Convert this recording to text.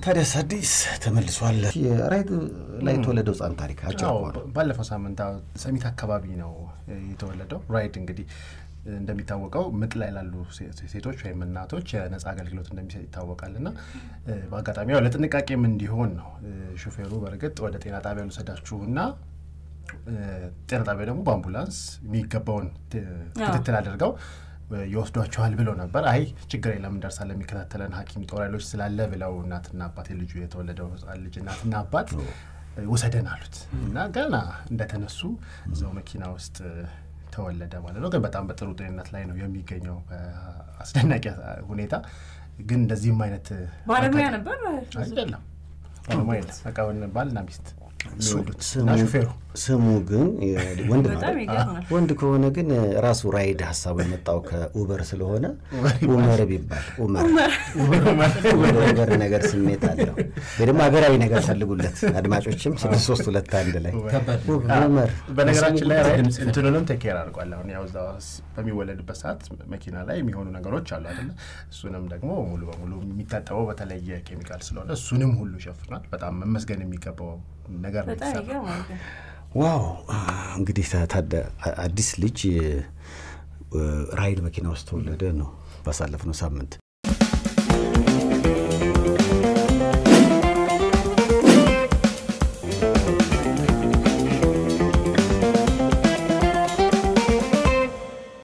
ታዲያስ አዲስ ተመልሷል። የራይድ ላይ የተወለደው ህጻን ታሪክ አጭር አዎ፣ ከሆነ ባለፈው ሳምንት አዎ፣ ሰሚት አካባቢ ነው የተወለደው። ራይድ እንግዲህ እንደሚታወቀው ምጥ ላይ ላሉ ሴ- ሴቶች ወይም እናቶች የነጻ አገልግሎት እንደሚሰጥ ይታወቃል እና እ፣ በአጋጣሚ ያው ለጥንቃቄም እንዲሆን ነው እ፣ ሹፌሩ በእርግጥ ወደ ጤና ጣቢያ ልውሰዳችሁ እና እ፣ ጤና ጣቢያ ደግሞ በአምቡላንስ የሚገባውን ት- ክትትል አድርገው እ፣ ይወስዷቸዋል ብለው ነበር። አይ ችግር የለም እንደርሳለን፣ የሚከታተለን ሐኪም ጦር ኃይሎች ስላለ ብለው እናትና አባት የልጁ የተወለደው ህጻን ልጅ እናትና አባት እ፣ ውሰደን አሉት እና ገና እንደተነሱ እዛው መኪና ውስጥ እ፣ ተወለደ ማለት ነው። ግን በጣም በጥሩ ጤንነት ላይ ነው የሚገኘው በአስደናቂ ሁኔታ። ግን እንደዚህም አይነት እ፣ ባለሙያ አጋጣሚ- ነበር አይደለም ባለሙያ የለም። በቃ ባልና ሚስት የሚወዱት ስሙ እና ሹፌሩ ስሙ ግን የ- ወንድ ነው በጣም አይደል? ይገርማል። ወንድ ከሆነ ግን ራሱ ራይድ ሀሳቡ የመጣው ከኡበር ስለሆነ ኡመር ቢባል ኡመር ወደ ኡበር ነገር ስሜት አለው። ወይ ደግሞ ሀገራዊ ነገር ፈልጉለት አድማጮችም ስድስት ሶስት ሁለት አንድ ላይ ኡመር በነገራችን ላይ የስሙ ራይድ ጉዳይ እንትኑንም ቴኬር አድርጓል። አሁን ያው እዛ ስ- በሚወለድበት ሰዓት መኪና ላይ የሚሆኑ ነገሮች አሉ አይደለ? እሱንም ደግሞ ሙሉ በሙሉ የሚታጠበው በተለየ ኬሚካል ስለሆነ እሱንም ሁሉ ይሸፍናል። በጣም መመስገን የሚገባው ነገር ነው በጣም የተሰራው። ይገርማል ግን ዋው እንግዲህ ታደ አዲስ ልጅ ራይድ መኪና ውስጥ ተወለደ ነው ባሳለፍነው ሳምንት